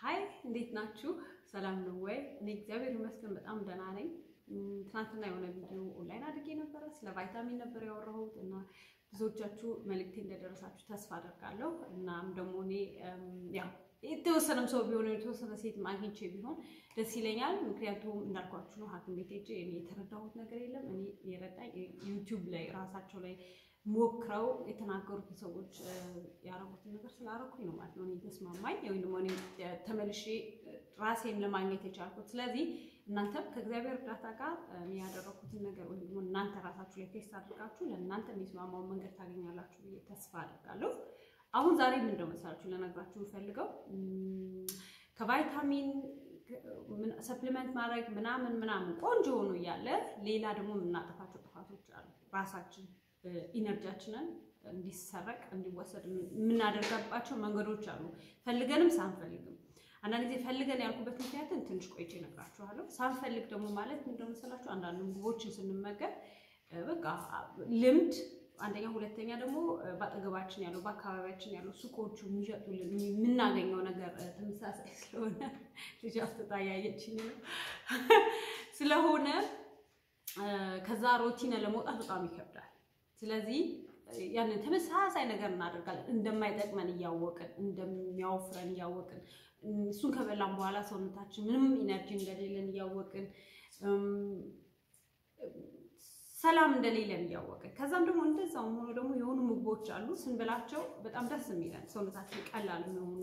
ሀይ እንዴት ናችሁ? ሰላም ነው ወይ? እኔ እግዚአብሔር ይመስገን በጣም ደህና ነኝ። ትናንትና የሆነ ቪዲዮ ኦንላይን አድርጌ ነበረ። ስለ ቫይታሚን ነበር ያወራሁት እና ብዙዎቻችሁ መልእክቴ እንደደረሳችሁ ተስፋ አደርጋለሁ። እናም ደግሞ እኔ ያው የተወሰነም ሰው ቢሆን የተወሰነ ሴት አግኝቼ ቢሆን ደስ ይለኛል። ምክንያቱም እንዳልኳችሁ ነው ሐኪም ቤት ሄጄ እኔ የተረዳሁት ነገር የለም። እኔ የረዳኝ ዩቲዩብ ላይ ራሳቸው ላይ ሞክረው የተናገሩትን ሰዎች ያረጉትን ነገር ስላረኩኝ ነው ማለት ነው እኔ ተስማማኝ ወይም ደግሞ እኔ ተመልሼ ራሴን ለማግኘት የቻልኩት። ስለዚህ እናንተም ከእግዚአብሔር እርዳታ ጋር እኔ ያደረኩትን ነገር ወይም ደግሞ እናንተ ራሳችሁ ላይ ቴስት አድርጋችሁ ለእናንተ የሚስማማውን መንገድ ታገኛላችሁ ብዬ ተስፋ አድርጋለሁ። አሁን ዛሬ ምን እንደው መሰላችሁ ልነግራችሁ የምፈልገው ከቫይታሚን ሰፕሊመንት ማድረግ ምናምን ምናምን ቆንጆ ሆኖ እያለ ሌላ ደግሞ የምናጠፋቸው ጥፋቶች አሉ። ራሳችን ኢነርጂያችንን እንዲሰረቅ እንዲወሰድ የምናደርጋባቸው መንገዶች አሉ፣ ፈልገንም ሳንፈልግም። አንዳንድ ጊዜ ፈልገን ያልኩበት ምክንያትን ትንሽ ቆይቼ እነግራችኋለሁ። ሳንፈልግ ደግሞ ማለት ምንድን መሰላችሁ አንዳንድ ምግቦችን ስንመገብ በቃ ልምድ አንደኛ፣ ሁለተኛ ደግሞ በአጠገባችን ያለው በአካባቢያችን ያለው ሱቆቹ የሚሸጡልን የምናገኘው ነገር ተመሳሳይ ስለሆነ ልጅ አፍጥጣ ያየችኝ ነው ስለሆነ ከዛ ሮቲነ ለመውጣት በጣም ይከብዳል። ስለዚህ ያንን ተመሳሳይ ነገር እናደርጋለን እንደማይጠቅመን እያወቅን እንደሚያወፍረን እያወቅን እሱን ከበላን በኋላ ሰውነታችን ምንም ኢነርጂ እንደሌለን እያወቅን ሰላም እንደሌለን እያወቅን ከዛም ደግሞ እንደዛው ሆኖ ደግሞ የሆኑ ምግቦች አሉ ስንበላቸው በጣም ደስ የሚለን ሰውነታችን ቀላል የሚሆኑ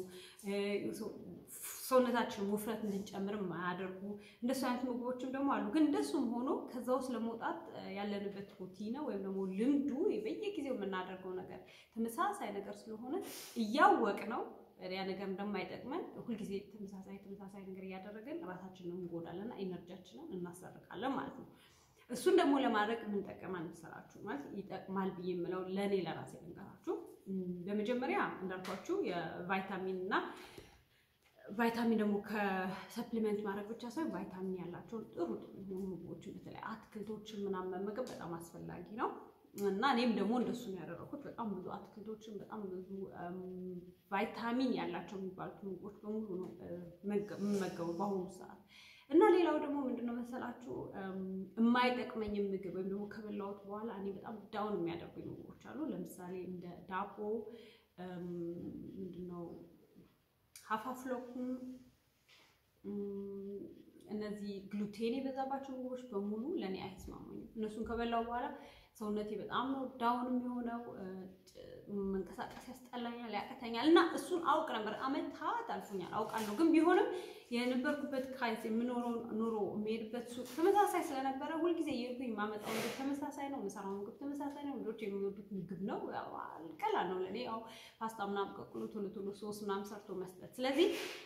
ሰውነታችን ውፍረት እንድንጨምር የማያደርጉ እንደሱ አይነት ምግቦችም ደግሞ አሉ። ግን እንደሱም ሆኖ ከዛ ውስጥ ለመውጣት ያለንበት ሩቲን ወይም ደግሞ ልምዱ በየጊዜው የምናደርገው ነገር ተመሳሳይ ነገር ስለሆነ እያወቅ ነው ያ ነገር እንደማይጠቅመን ሁልጊዜ ተመሳሳይ ተመሳሳይ ነገር እያደረገን ራሳችንን እንጎዳለን እና ኢነርጂያችንን እናሰርቃለን ማለት ነው። እሱን ደግሞ ለማድረግ የምንጠቀማል መሰላችሁ ማለት ይጠቅማል ብዬ የምለው ለእኔ ለራሴ ልንገራችሁ። በመጀመሪያ እንዳልኳችሁ የቫይታሚን እና ቫይታሚን ደግሞ ከሰፕሊመንት ማድረግ ብቻ ሳይሆን ቫይታሚን ያላቸውን ጥሩ ጥሩ የሆኑ ምግቦችን በተለይ አትክልቶችን ምናምን መመገብ በጣም አስፈላጊ ነው እና እኔም ደግሞ እንደሱ ነው ያደረኩት። በጣም ብዙ አትክልቶችን በጣም ብዙ ቫይታሚን ያላቸው የሚባሉት ምግቦች በሙሉ ነው የምመገበው በአሁኑ ሰዓት። እና ሌላው ደግሞ ምንድነው መሰላችሁ የማይጠቅመኝም ምግብ ወይም ደግሞ ከበላሁት በኋላ እኔ በጣም ዳውን የሚያደርጉኝ ምግቦች አሉ። ለምሳሌ እንደ ዳቦ ምንድነው ሀፋፍሎክም እነዚህ ግሉቴን የበዛባቸው ምግቦች በሙሉ ለእኔ አይስማሙኝም። እነሱን ከበላው በኋላ ሰውነቴ በጣም ነው ዳውን የሚሆነው። መንቀሳቀስ ያስጠላኛል፣ ያቅተኛል እና እሱን አውቅ ነበር። አመታት አልፎኛል አውቃለሁ። ግን ቢሆንም የነበርኩበት ካይስ የምኖረው ኑሮ የሚሄድበት ሱቅ ተመሳሳይ ስለነበረ ሁልጊዜ የሄድኩኝ የማመጣው ምግብ ተመሳሳይ ነው፣ የምሰራው ምግብ ተመሳሳይ ነው። ልጆች የሚወዱት ምግብ ነው። ቀላል ነው ለእኔ ያው ፓስታ ምናምን ቀቅሎ ቶሎ ቶሎ ሶስ ምናምን ሰርቶ መስጠት። ስለዚህ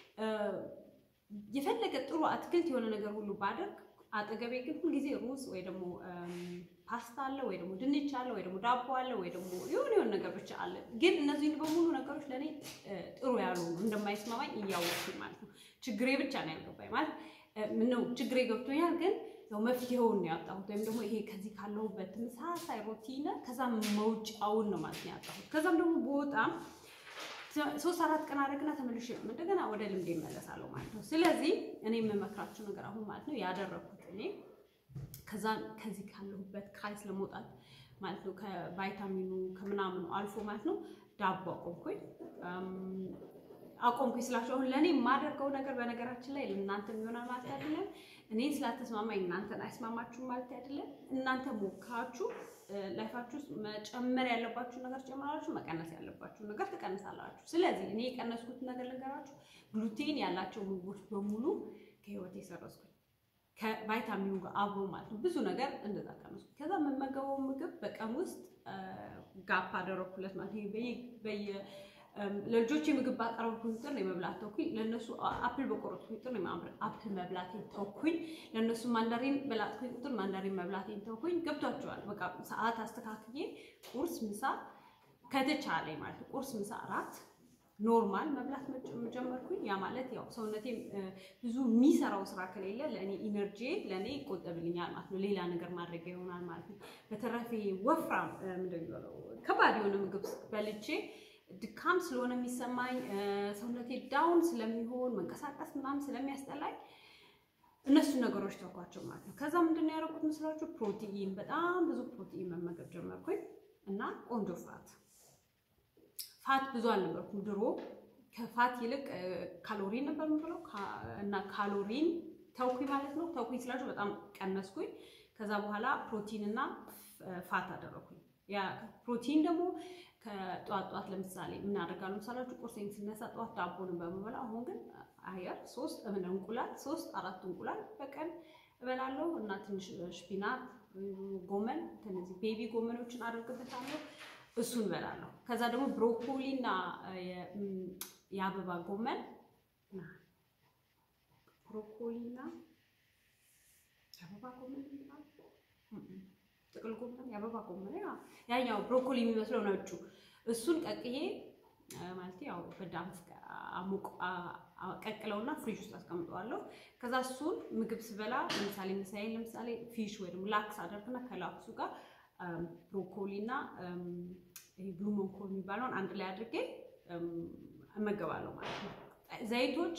የፈለገ ጥሩ አትክልት የሆነ ነገር ሁሉ ባደርግ አጠገቤ ግን ሁልጊዜ ሩዝ ወይ ደግሞ ፓስታ አለ ወይ ደግሞ ድንች አለ ወይ ደግሞ ዳቦ አለ ወይ ደግሞ የሆነ የሆነ ነገር ብቻ አለ። ግን እነዚህን በሙሉ ነገሮች ለእኔ ጥሩ ያልሆኑ እንደማይስማማኝ እያወቅኩኝ ማለት ነው። ችግሬ ብቻ ነው ያልገባኝ ማለት ምነው ችግሬ ገብቶኛል፣ ግን ያው መፍትሄውን ነው ያጣሁት። ወይም ደግሞ ይሄ ከዚህ ካለሁበት ተመሳሳይ ሮቲን ከዛም መውጫውን ነው ማለት ነው ያጣሁት። ከዛም ደግሞ በጣም ሶስት አራት ቀን አደረግና ተመልሼ እንደገና ወደ ልምድ ይመለሳለሁ ማለት ነው። ስለዚህ እኔ የምመክራችሁ ነገር አሁን ማለት ነው ያደረኩት እኔ ከዛ ከዚህ ካለሁበት ካይስ ለመውጣት ማለት ነው ከቫይታሚኑ ከምናምኑ አልፎ ማለት ነው ዳቦ አቆምኩኝ። አቆምኩኝ ስላችሁ አሁን ለእኔ የማደርገው ነገር በነገራችን ላይ ለእናንተ የሚሆናል ማለት አይደለም። እኔን ስላተስማማኝ እናንተን አይስማማችሁም ማለት አይደለም። እናንተ ሞክራችሁ ላይፋችሁ ውስጥ መጨመር ያለባችሁ ነገር ትጨምራላችሁ፣ መቀነስ ያለባችሁ ነገር ትቀንሳላችሁ። ስለዚህ እኔ የቀነስኩትን ነገር ልንገራችሁ። ግሉቴን ያላቸው ምግቦች በሙሉ ከህይወት የሰረዝኩኝ ከቫይታሚኑ ጋር አብሮ ማለት ነው። ብዙ ነገር እንደዛ ቀነስኩ። ከዛ የምመገበው ምግብ በቀን ውስጥ ጋፕ አደረኩለት ማለት በየ ለልጆች ምግብ ባቀረብኩኝ ቁጥር ነው የመብላት ተውኩኝ። ለእነሱ አፕል በቆረጥኩኝ ቁጥር ነው አፕል መብላቴን ተውኩኝ። ለእነሱ ማንዳሪን በላጥኩኝ ቁጥር ማንዳሪን መብላቴን ተውኩኝ። ገብቷቸዋል። በቃ ሰዓት አስተካክዬ ቁርስ፣ ምሳ ከተቻለ ማለት ነው ቁርስ፣ ምሳ፣ እራት ኖርማል መብላት ጀመርኩኝ። ያ ማለት ያው ሰውነቴ ብዙ የሚሰራው ስራ ከሌለ ለእኔ ኢነርጂ ለእኔ ይቆጠብልኛል ማለት ነው። ሌላ ነገር ማድረግ ይሆናል ማለት ነው። በተረፈ ወፍራም ምንድን ነው ከባድ የሆነ ምግብ በልቼ ድካም ስለሆነ የሚሰማኝ ሰውነቴ ዳውን ስለሚሆን መንቀሳቀስ ምናምን ስለሚያስጠላኝ እነሱን ነገሮች ተውኳቸው ማለት ነው። ከዛ ምንድን ነው ያደረኩት መስላችሁ? ፕሮቲን በጣም ብዙ ፕሮቲን መመገብ ጀመርኩኝ እና ቆንጆ ፋት ፋት ብዙ አልነበርኩም ድሮ። ከፋት ይልቅ ካሎሪን ነበር የምበላው እና ካሎሪን ተውኩኝ ማለት ነው። ተውኩኝ ስላችሁ በጣም ቀነስኩኝ። ከዛ በኋላ ፕሮቲን እና ፋት አደረኩኝ። ያ ፕሮቲን ደግሞ ከጠዋት ጠዋት ለምሳሌ ምን አደርጋለሁ ምሳላችሁ ቁርሴን ስነሳ ጠዋት ዳቦን በምበላ አሁን ግን አየር ሶስት ምን እንቁላል ሶስት አራት እንቁላል በቀን እበላለሁ እና ትንሽ ሽፒናት ጎመን እነዚህ ቤቢ ጎመኖችን አደርግበታለሁ እሱን እበላለሁ። ከዛ ደግሞ ብሮኮሊ እና የአበባ ጎመን ብሮኮሊ እና የአበባ ጎመን ጥቅል ጎመን የአበባ ጎመን ያኛው ብሮኮሊ የሚመስለው ነጩ እሱን ቀቅዬ ማለት ያው በዳንስ አሙቅ ቀቅለውና ፍሪጅ ውስጥ አስቀምጠዋለሁ። ከዛ እሱን ምግብ ስበላ ለምሳሌ ምሳዬን ለምሳሌ ፊሽ ወይ ደግሞ ላክስ አደርግና ከላክሱ ጋር ብሮኮሊ እና ይሄ ብሉ መንኮል የሚባለውን አንድ ላይ አድርጌ እመገባለሁ ማለት ነው። ዘይቶች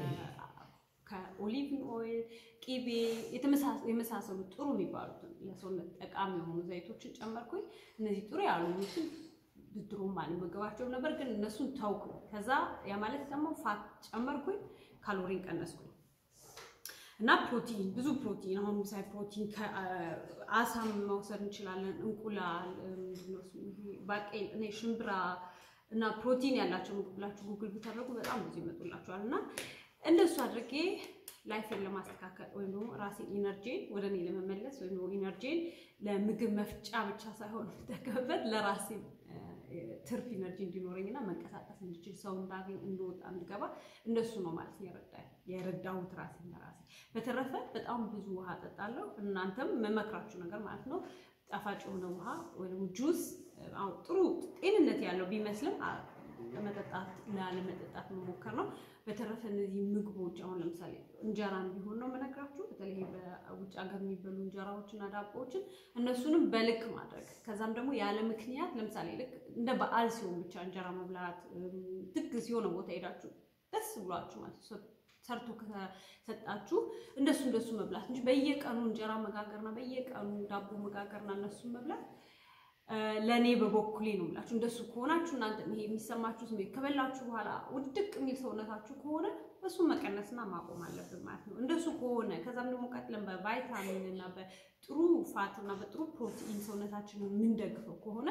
ከኦሊቭ ኦይል፣ ቂቤ የመሳሰሉ ጥሩ የሚባሉትን ለሰውነት ጠቃሚ የሆኑ ዘይቶችን ጨመርኩኝ። እነዚህ ጥሩ ያልሆኑትን ድሮም አልመገባቸውም ነበር፣ ግን እነሱን ተውኩ። ከዛ ያ ማለት ደግሞ ፋት ጨመርኩኝ፣ ካሎሪን ቀነስኩኝ እና ፕሮቲን ብዙ ፕሮቲን አሁን ምሳሌ ፕሮቲን ከአሳም መውሰድ እንችላለን። እንቁላል፣ ባቄል፣ እኔ ሽምብራ እና ፕሮቲን ያላቸው ምግብ ብላችሁ ጉግል ብታደርጉ በጣም ብዙ ይመጡላችኋል። እና እንደሱ አድርጌ ላይፌን ለማስተካከል ወይም ደግሞ ራሴን ኢነርጂን ወደ እኔ ለመመለስ ወይም ደግሞ ኢነርጂን ለምግብ መፍጫ ብቻ ሳይሆን የምጠቀምበት ለራሴ ትርፍ ኢነርጂ እንዲኖረኝና መንቀሳቀስ እንድችል ሰው እንዳገኝ እንደወጣ እንድገባ እንደሱ ነው ማለት ነው የረዳሁት ራሴን ለራሴ። በተረፈ በጣም ብዙ ውሃ እጠጣለሁ። እናንተም መመክራችሁ ነገር ማለት ነው ጣፋጭ የሆነ ውሃ ወይ ደግሞ ጁስ ጥሩ ጤንነት ያለው ቢመስልም ለመጠጣት ላለመጠጣት መሞከር ነው። በተረፈ እነዚህ ምግቦች አሁን ለምሳሌ እንጀራን ቢሆን ነው የምነግራችሁ። በተለይ በውጭ ሀገር የሚበሉ እንጀራዎችና ዳቦዎችን እነሱንም በልክ ማድረግ ከዛም ደግሞ ያለ ምክንያት ለምሳሌ ልክ እንደ በዓል ሲሆን ብቻ እንጀራ መብላት፣ ድግስ የሆነ ቦታ ሄዳችሁ ደስ ብሏችሁ ማለት ሰርቶ ከሰጣችሁ እንደሱ እንደሱ መብላት እንጂ በየቀኑ እንጀራ መጋገርና በየቀኑ ዳቦ መጋገርና እነሱን መብላት ለእኔ በበኩሌ ነው የምላችሁ። እንደሱ ከሆናችሁ እናንተ ይሄ የሚሰማችሁ ስሜት ከበላችሁ በኋላ ውድቅ የሚል ሰውነታችሁ ከሆነ እሱን መቀነስና ማቆም አለብን ማለት ነው። እንደሱ ከሆነ ከዛም ደግሞ ቀጥለን በቫይታሚን እና በጥሩ ፋት እና በጥሩ ፕሮቲን ሰውነታችንን የምንደግፈው ከሆነ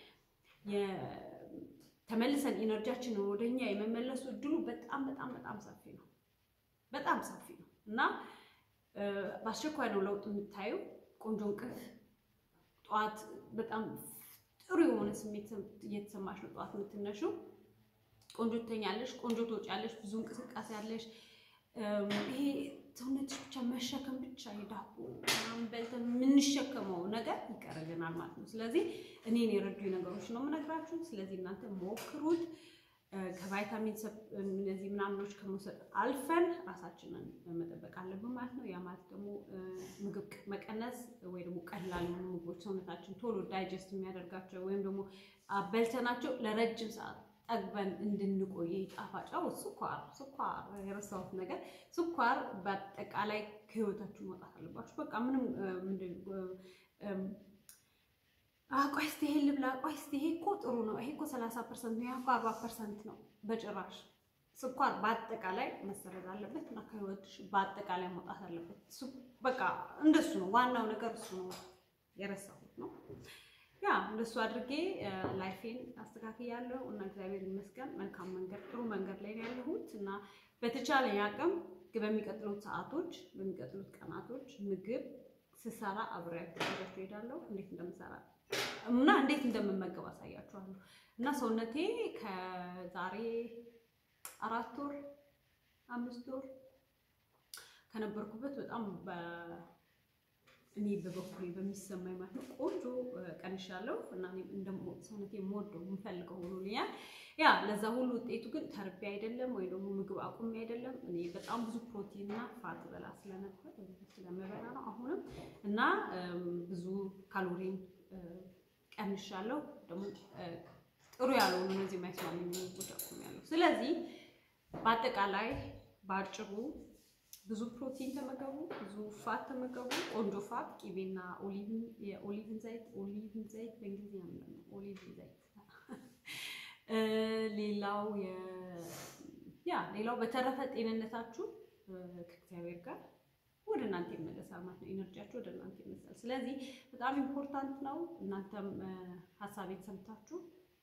ተመልሰን ኢነርጂያችንን ወደኛ የመመለሱ እድሉ በጣም በጣም በጣም ሰፊ ነው። በጣም ሰፊ ነው እና በአስቸኳይ ነው ለውጥ የምታዩ ቆንጆ እንቅልፍ ጠዋት በጣም ጥሩ የሆነ ስሜት እየተሰማሽ ነው ጠዋት የምትነሺው። ቆንጆ ትተኛለሽ፣ ቆንጆ ትወጫለሽ፣ ብዙ እንቅስቃሴ ያለሽ። ይሄ ሰውነትሽ ብቻ መሸከም ብቻ የዳቦ ምናምን በልተን የምንሸከመው ነገር ይቀርልናል ማለት ነው። ስለዚህ እኔን የረዱኝ ነገሮች ነው የምነግራችሁ። ስለዚህ እናንተ ሞክሩት። ከቫይታሚን እነዚህ ምናምኖች ከመውሰድ አልፈን ራሳችንን መጠበቅ አለብን ማለት ነው። ያ ማለት ደግሞ ምግብ መቀነስ ወይ ደግሞ ቀላል የሆኑ ምግቦች ሰውነታችን ቶሎ ዳይጀስት የሚያደርጋቸው ወይም ደግሞ በልተናቸው ለረጅም ሰዓት ጠግበን እንድንቆይ ጣፋጫው ስኳር ስኳር የረሳሁት ነገር ስኳር በአጠቃላይ ከህይወታችሁ መውጣት አለባችሁ። በቃ ምንም ምንድን ቆይ እስኪ ይሄን ልብላ፣ ቆይ እስኪ ይሄ እኮ ጥሩ ነው፣ ይሄ እኮ ሰላሳ ፐርሰንት ነው፣ ይሄ እኮ አርባ ፐርሰንት ነው። በጭራሽ ስኳር በአጠቃላይ መሰረዝ አለበት እና ከህይወትሽ በአጠቃላይ መውጣት አለበት። በቃ እንደሱ ነው ዋናው ነገር እሱ ነው። የረሳሁት ነው። ያ እንደሱ አድርጌ ላይፌን አስተካክያለሁ እና እግዚአብሔር ይመስገን መልካም መንገድ ጥሩ መንገድ ላይ ነው ያለሁት እና በተቻለ አቅም በሚቀጥሉት ሰዓቶች በሚቀጥሉት ቀናቶች ምግብ ስሰራ አብሬያችሁ ይዛችሁ እሄዳለሁ። እንዴት እንደምሰራ እና እንዴት እንደምመገብ አሳያችኋለሁ። እና ሰውነቴ ከዛሬ አራት ወር አምስት ወር ከነበርኩበት በጣም እኔ በበኩሌ በሚሰማኝ ማለት ነው ቆንጆ ቀንሻለሁ እና ሰውነቴ የምወደው የምፈልገው ሆኖልኛል። ያ ለዛ ሁሉ ውጤቱ ግን ተርቤ አይደለም ወይ ደግሞ ምግብ አቁሜ አይደለም። እኔ በጣም ብዙ ፕሮቲን እና ፋት በላ ስለነበር ስለምበላ ነው አሁንም እና ብዙ ካሎሪን ቀንሻለሁ። ደግሞ ጥሩ ያልሆኑ እነዚህ የማይስማሙ ምግቦች አቁሜያለሁ። ስለዚህ በአጠቃላይ በአጭሩ ብዙ ፕሮቲን ተመገቡ፣ ብዙ ፋት ተመገቡ። ቆንጆ ፋት ቂቤና የኦሊቭን ዘይት ኦሊቭን ዘይት በእንግሊዝኛ ምንድን ነው? ኦሊቭን ዘይት ሌላው ያ ሌላው በተረፈ ጤንነታችሁ ከእግዚአብሔር ጋር ወደ እናንተ ይመለሳል ማለት ነው። ኤነርጂያችሁ ወደ እናንተ ይመለሳል። ስለዚህ በጣም ኢምፖርታንት ነው። እናንተም ሀሳቤን ሰምታችሁ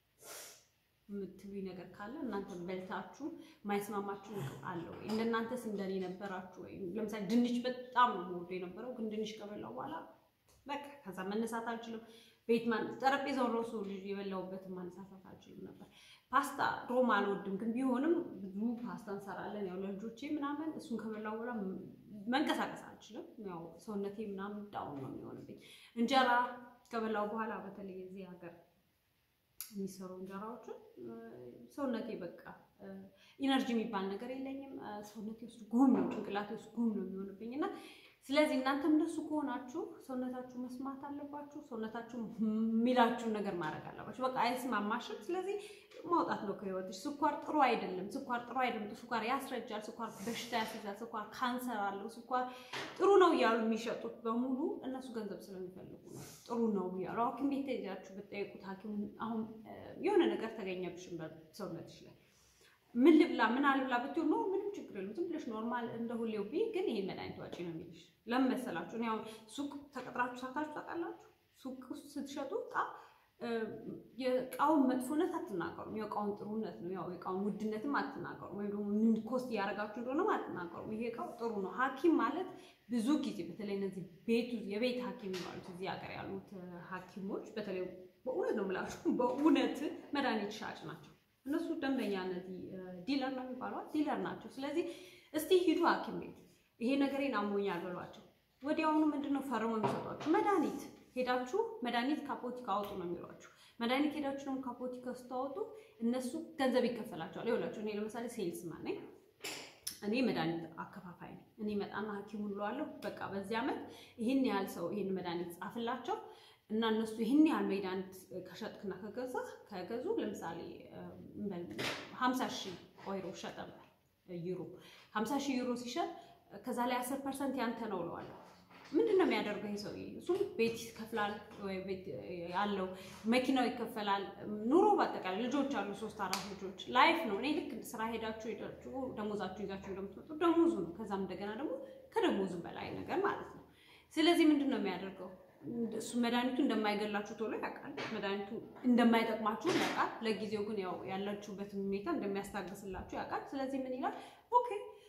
የምትሉኝ ነገር ካለ እናንተም በልታችሁ ማይስማማችሁ አለ ወይ? እንደናንተስ እንደኔ ነበራችሁ ወይ? ለምሳሌ ድንች በጣም ነው የምወደው የነበረው፣ ግን ድንች ከበላው በኋላ በቃ ከዛ መነሳት አልችልም። ቤት ጠረጴዛውን ራሱ ልጅ የበላሁበትን ማነሳሳት አልችልም ነበር። ፓስታ ሮም አልወድም፣ ግን ቢሆንም ብዙ ፓስታ እንሰራለን ያው ለልጆቼ ምናምን። እሱን ከበላው በኋላ መንቀሳቀስ አልችልም። ያው ሰውነቴ ምናምን ዳውን ነው የሚሆንብኝ። እንጀራ ከበላው በኋላ በተለይ እዚህ ሀገር የሚሰሩ እንጀራዎችን ሰውነቴ በቃ ኢነርጂ የሚባል ነገር የለኝም። ሰውነቴ ውስጥ ጉም ነው፣ ጭንቅላቴ ውስጥ ጉም ነው የሚሆንብኝ እና ስለዚህ እናንተም እንደሱ ከሆናችሁ ሰውነታችሁ መስማት አለባችሁ። ሰውነታችሁ የሚላችሁን ነገር ማድረግ አለባችሁ። በቃ አይስማማሽም፣ ስለዚህ ማውጣት ነው ከህይወትሽ። ስኳር ጥሩ አይደለም፣ ስኳር ጥሩ አይደለም፣ ስኳር ያስረጃል፣ ስኳር በሽታ ያስይዛል፣ ስኳር ካንሰር አለው፣ ስኳር ጥሩ ነው እያሉ የሚሸጡት በሙሉ እነሱ ገንዘብ ስለሚፈልጉ ነው። ጥሩ ነው እያሉ ሐኪም ቤት ሄዳችሁ ብትጠይቁት ሐኪም አሁን የሆነ ነገር ተገኘብሽም ሰውነትሽ ላይ ምን ልብላ ምን አልብላ ብትይው ነው ምንም ችግር የለም። ዝም ብለሽ ኖርማል እንደ ሁሌው ቢ ግን ይሄን መድኃኒት ዋጪ ነው የሚልሽ። ለምን መሰላችሁ? እኔ አሁን ሱቅ ተቀጥራችሁ ሰርታችሁ ታውቃላችሁ? ሱቅ ውስጥ ስትሸጡ እቃ የእቃውን መጥፎነት አትናገሩም። የእቃውን ጥሩነት ነው። ያው የእቃውን ውድነትም አትናገሩም። ወይም ደግሞ ምን ኮስት እያደረጋችሁ እንደሆነም አትናገሩም። ይሄ እቃው ጥሩ ነው። ሐኪም ማለት ብዙ ጊዜ በተለይ እነዚህ ቤቱ የቤት ሐኪም የሚባሉት እዚህ ሀገር ያሉት ሐኪሞች በተለይ በእውነት ነው የምላችሁ በእውነት መድኃኒት ሻጭ ናቸው። እነሱ ደንበኛ እነዚህ ዲለር ነው የሚባሏት ዲለር ናቸው። ስለዚህ እስቲ ሂዱ ሐኪም ቤት ይሄ ነገሬን አሞኛል በሏቸው። ወዲያውኑ ምንድን ነው ፈርሞ የሚሰጧችሁ መድኃኒት ሄዳችሁ መድኃኒት ካፖቲካ አውጡ ነው የሚሏችሁ። መድኃኒት ሄዳችሁ ደግሞ ካፖቲካ ስታወጡ እነሱ ገንዘብ ይከፈላቸዋል። ይኸውላችሁ እኔ ለምሳሌ ሴልስ ማን ነኝ? እኔ መድኃኒት አከፋፋይ ነኝ። እኔ መጣና ሐኪም ሁለዋለሁ በቃ በዚህ ዓመት ይህን ያህል ሰው ይህን መድኃኒት ጻፍላቸው እና እነሱ ይህን ያህል መድኃኒት ከሸጥክና ከገዛ ከገዙ ለምሳሌ ሀምሳ ሺህ ኦይሮ ሸጠ ዩሮ ሀምሳ ሺህ ዩሮ ሲሸጥ ከዛ ላይ አስር ፐርሰንት ያንተ ነው እለዋለሁ። ምንድን ነው የሚያደርገው ይህ ሰውዬ? እሱም ቤት ይከፍላል፣ ወይ ቤት ያለው መኪናው ይከፈላል። ኑሮ በአጠቃላይ ልጆች አሉ፣ ሶስት አራት ልጆች ላይፍ ነው። እኔ ልክ ስራ ሄዳችሁ ሄዳችሁ ደሞዛችሁ ይዛችሁ እንደምትመጡ ደሞዙ ነው። ከዛም እንደገና ደግሞ ከደሞዙ በላይ ነገር ማለት ነው። ስለዚህ ምንድን ነው የሚያደርገው? እሱ መድኃኒቱ እንደማይገላችሁ ቶሎ ያውቃል። መድኃኒቱ እንደማይጠቅማችሁ ያውቃል። ለጊዜው ግን ያው ያላችሁበትን ሁኔታ እንደሚያስታግስላችሁ ያውቃል። ስለዚህ ምን ይላል? ኦኬ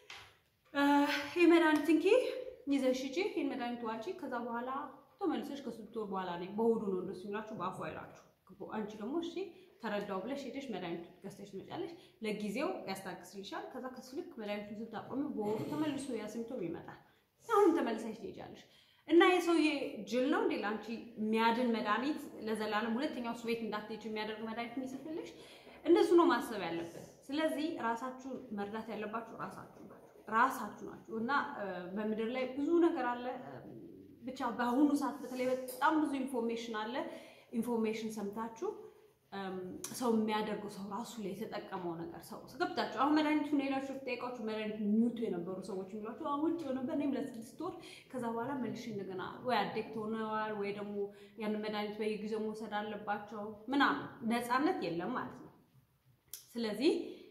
ይህ መድኃኒት እንኪ ይዘሽ ሂጂ፣ ይህን መድኃኒት ዋጪ። ከዛ በኋላ ተመልሰሽ ከስድስት ወር በኋላ ነኝ በሆዱ ነው እንደሱ የሚላችሁ በአፉ አይላችሁ። አንቺ ደግሞ እሺ ተረዳው ብለሽ ሄደሽ መድኃኒቱ ገዝተሽ ትመጫለሽ። ለጊዜው ያስታግስልሻል። ከዛ ከስልክ መድኃኒቱን ስታቆሚ በሆዱ ተመልሶ ያ ሲምቶም ይመጣል። አሁንም ተመልሰሽ ትሄጃለሽ። እና የሰውዬ ጅል ነው እንዴ ለአንቺ የሚያድን መድኃኒት ለዘላለም ሁለተኛው እሱ ቤት እንዳትሄጂ የሚያደርግ መድኃኒት የሚጽፍልሽ? እንደሱ ነው ማሰብ ያለበት። ስለዚህ ራሳችሁን መርዳት ያለባችሁ ራሳችሁ ናችሁ ራሳችሁ ናችሁ። እና በምድር ላይ ብዙ ነገር አለ። ብቻ በአሁኑ ሰዓት በተለይ በጣም ብዙ ኢንፎርሜሽን አለ። ኢንፎርሜሽን ሰምታችሁ ሰው የሚያደርገው ሰው ራሱ ላይ የተጠቀመው ነገር ሰው ገብታችሁ አሁን መድኃኒቱን ሄዳችሁ ጠይቃችሁ መድኃኒቱ የሚውጡ የነበሩ ሰዎች የሚሏቸው አሁን ውጭ ነበር እኔም ለስድስት ወር ከዛ በኋላ መልሼ እንደገና ወይ አዴክት ሆነዋል ወይ ደግሞ ያንን መድኃኒት በየጊዜው መውሰድ አለባቸው ምናምን ነፃነት የለም ማለት ነው። ስለዚህ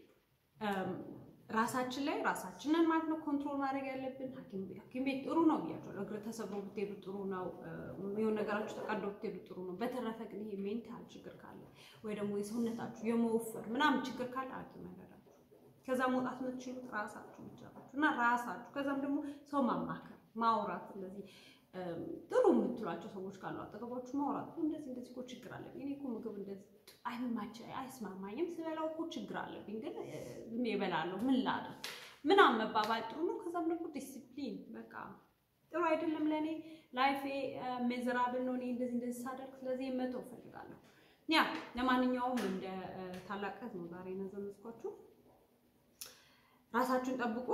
ራሳችን ላይ ራሳችንን ማለት ነው ኮንትሮል ማድረግ ያለብን። ሐኪም ቤት ጥሩ ነው ብያቸዋለሁ። እግር ተሰብሮ ብትሄዱ ጥሩ ነው። የሆነ ነገራችሁ ተቀዶ ብትሄዱ ጥሩ ነው። በተረፈ ግን ይሄ ሜንታል ችግር ካለ ወይ ደግሞ የሰውነታችሁ የመወፈር ምናምን ችግር ካለ ሐኪም ያደራችሁ። ከዛ መውጣት የምትችሉት ራሳችሁ ብቻ ናችሁ እና ራሳችሁ ከዛም ደግሞ ሰው ማማከር ማውራት እንደዚህ ጥሩ የምትሏቸው ሰዎች ካሉ አጠገባችሁ ማውራት እንደዚህ እንደዚህ እኮ ችግር አለብኝ እኔ እኮ ምግብ እንደዚህ አይመች አይስማማኝም ስበላው እኮ ችግር አለብኝ ግን ዝም እበላለሁ ምን ላድርግ ምናምን መባባል ጥሩ ነው። ከዛም ደግሞ ዲሲፕሊን በቃ ጥሩ አይደለም ለእኔ ላይፌ ሜዘራብል ነው እኔ እንደዚህ እንደዚህ ሳደርግ ስለዚህ መተው እፈልጋለሁ። ያ ለማንኛውም እንደ ታላቅ እህት ነው ዛሬ ነዘመዝኳችሁ። ራሳችሁን ጠብቁ።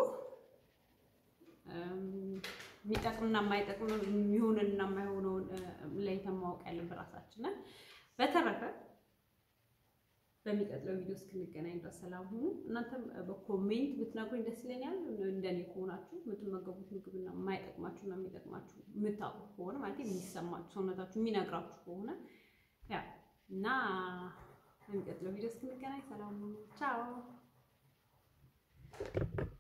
የሚጠቅምና የማይጠቅም የሚሆንንና የማይሆነውን ለይተን ማወቅ ያለብን ራሳችንን። በተረፈ በሚቀጥለው ቪዲዮ እስክንገናኝ ድረስ ሰላም ሁኑ። እናንተም በኮሜንት ብትነግሩኝ ደስ ይለኛል። እንደኔ ከሆናችሁ የምትመገቡት ምግብና የማይጠቅማችሁና የሚጠቅማችሁ የምታውቁ ከሆነ ማለት የሚሰማችሁ ሰውነታችሁ የሚነግራችሁ ከሆነ ያ እና በሚቀጥለው ቪዲዮ እስክንገናኝ ሰላም ሁኑ። ቻው